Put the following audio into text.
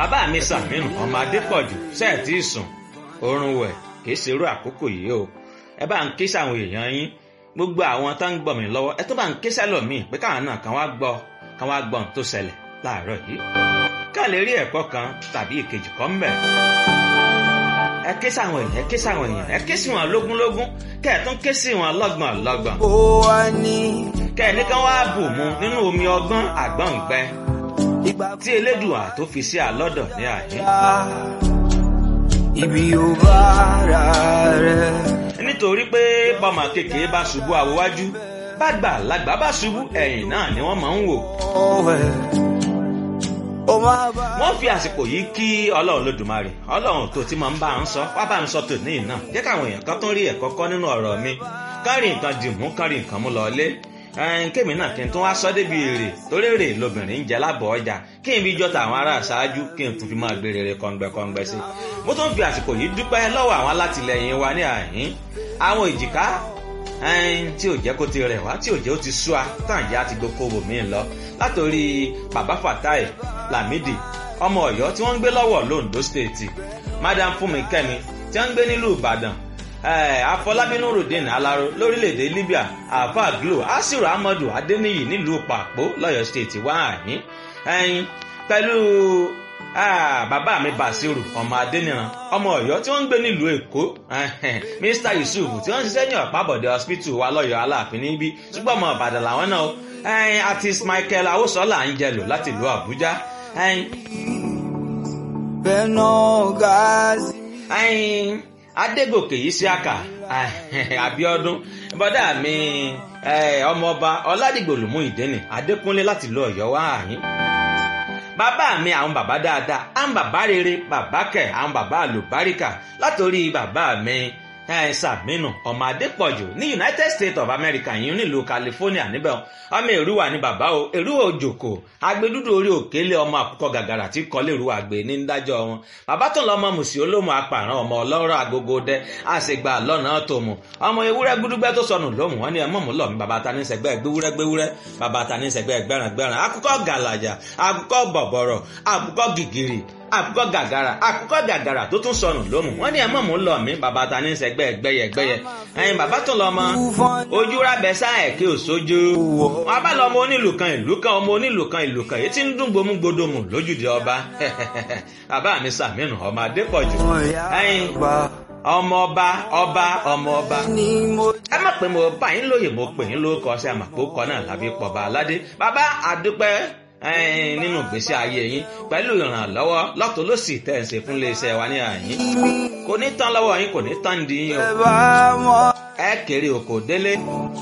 bàbá mi sàmínú ọmọ adépọ̀jù sẹ́ẹ̀tì sùn oorun wẹ̀ kì í ṣerú àkókò yìí o ẹ bá ń ké sáwọn èèyàn yín gbogbo àwọn tó ń gbọ́ mi lọ́wọ́ ẹ tó bá ń ké sẹ́lòmíì pé káwọn náà kàn wá gbọ́ kàn wá gbọ́ ohun tó ṣẹlẹ̀ láàárọ̀ yìí ká lè rí ẹ̀kọ́ kan tàbí ìkejì kan mbẹ̀. ẹ ké sáwọn èèyàn ẹ ké sáwọn èèyàn ẹ ké sí wọn lógúnlógún kẹ ẹ tún ké sí wọn lọ́gbọ̀n lọ́gbọ̀n. ó wá ní. kẹ ẹ ní kán wá bù mu nínú omi ọgbọ́n àgbọ̀ǹgbẹ ìgbà tí elédùà tó fi sí àlọ́dọ̀ ní àyín. ibi ò bá ara rẹ̀. nítorí pé bọ́mọ kékeré bá ṣubú àwòwájú bá gbà lágbà bá ṣubú ẹ̀yìn náà ni wọ́n máa ń wò. ọ̀wẹ̀ ó máa bá. wọ́n fi àsìkò yìí kí ọlọ́run lódùmarè ọlọ́run tó ti máa ń bá ń sọ wá bá ń sọ tòní náà jẹ́ káwọn èèyàn kan tó ń rí ẹ̀kọ́ kọ́ nínú ọ̀rọ̀ mi kárí nǹkan dìmú kárí nǹkan mú lọlé ẹn kémi náà kí n tún wá sọ débi èrè torí èrè lobìnrin ń jẹ lábọ̀ ọjà kí n fi jọta àwọn ará àṣáájú kí n tún fi máa gbé rere kọ̀ǹgbẹ̀kọ̀ǹgbẹ̀ sí i mo tún fi àsìkò yìí dúpẹ́ lọ́wọ́ àwọn alátìlẹyìn wa ní àhín àwọn èjìká ẹn tí ò jẹ́ kó ti rẹ̀ wá tí ò jẹ́ ó ti sú a tàn yá ti gboko wò mí lọ látòrí bàbá fatai lamidi ọmọ ọ̀yọ́ tí wọ́n ń gbé lọ́wọ́ londo state madam fúnmi kẹ́mi tí wọ́n ń gbé nílùú ìbàdàn Eh, afọlábí nurudeen alaro lórílẹ̀‐èdè libya alfa glo asiru amadu adeniyi nílùú pàpó lọ́yọ̀ state wá àyín ẹyin pẹ̀lú ah, bàbá mi basiru ọmọ adeniran ọmọ ọ̀yọ́ tí wọ́n ń gbé nílùú èkó mr yusuf tí wọ́n ń ṣiṣẹ́ ní ọ̀pábọ̀dé hospital wa lọ́yọ̀ aláàfin níbí ṣùgbọ́n ọmọ ìbàdàn làwọn náà ẹyin artist michael awosola ń jẹlò láti ìlú àbújá ẹyin bẹ́ẹ̀ náà gáàsì. ẹyin adégòkè yìí sí àkà abiodun bọdá mi eh, ọmọọba ọládìgbòlùmú ìdẹ́nì adékúnlé láti lọ ọ̀yọ́ wá àyín bàbá mi àwọn bàbá dáadáa àwọn bàbá rere bàbá kẹ àwọn bàbá àlùbáríkà látòrí bàbá mi eh, sàmínú ọmọ adépọ̀jù ní united states of america yìí nílùú california níbẹ̀ ọmọ èrúwà ní bàbá o èrúwà òjòkó agbẹdúdú orí òkèlè ọmọ àkùkọ gàgàrà tí kọlé èrúwà gbé ní dájọ́ wọn bàbá tó lọ ọmọ mùsì olómù apààrán ọmọ ọlọ́rọ̀ agogo dẹ àṣegbà lọ́nà tó mu ọmọ ewúrẹ́ gbúdúgbẹ́ tó sọnù lómù wọn ni ẹ mọ̀mú lọ́mú bàbá ta ní sẹ́gbẹ́ gbéwúrẹ́ gbéwúrẹ́ bàbá ta ní sẹ́gbẹ́ gbẹ́ràn gbẹ́ràn akùkọ gàlàjà akùkọ bọ̀bọ̀rọ̀ akùkọ gìgìrì àkùkọ gàgàrà àkùkọ gàgàrà tó tún sọnù lómù wọn ní ẹ mọ̀mú lọ mí bàbá ta ní sẹ́gbẹ́ gbẹ́yẹgbẹ́yẹ ẹyin bàbá tó lọ mọ ojú rábẹ sáà kí ò sójú wọn bá lọ ọmọ onílù kan ìlú kan ọmọ onílù kan ìlú kan èyí tí ń dún gbomú gbodomù lójúde ọba bàbá mi sàmínú ọmọ adépọ̀jù ẹyin ọmọ ọba ọba ọmọ ọba ni mo. ẹ má pè mo bá yín lóye mo pè yín lórúkọ ṣe àmàpò kọ náà lábí pọba aládé bàbá àdúpẹ́ ẹ̀ẹ́n nínú ìgbésí ayé yín pẹ̀lú ìrànlọ́wọ́ lọ́tọ̀ ló sì tẹ̀ ń ṣe fún iléeṣẹ́ wa ní àyín kò ní tán lọ́wọ́ yín kò ní tán di yín o ẹ bá mọ. ẹ kéré oko délé